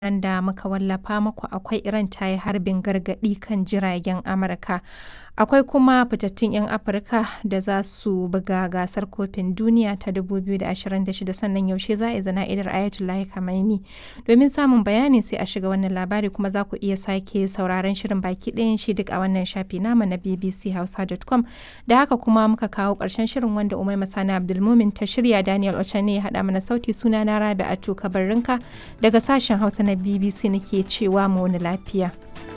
labaran da muka wallafa muku akwai Iran ta yi harbin gargaɗi kan jiragen Amurka. Akwai kuma fitattun 'yan Afirka da za su buga gasar kofin duniya ta 2026 sannan yaushe za a yi zana'idar Ayatollah Khamenei. Domin samun bayani sai a shiga wannan labari kuma za ku iya sake sauraron shirin baki ɗayan shi duk a wannan shafi nama na bbchausa.com da haka kuma muka kawo ƙarshen shirin wanda Umai Masana Abdulmumin ta shirya Daniel Ochane ya haɗa mana sauti suna na Rabi Atu Kabarrinka daga sashen Hausa na BBC nake cewa mu wani lafiya.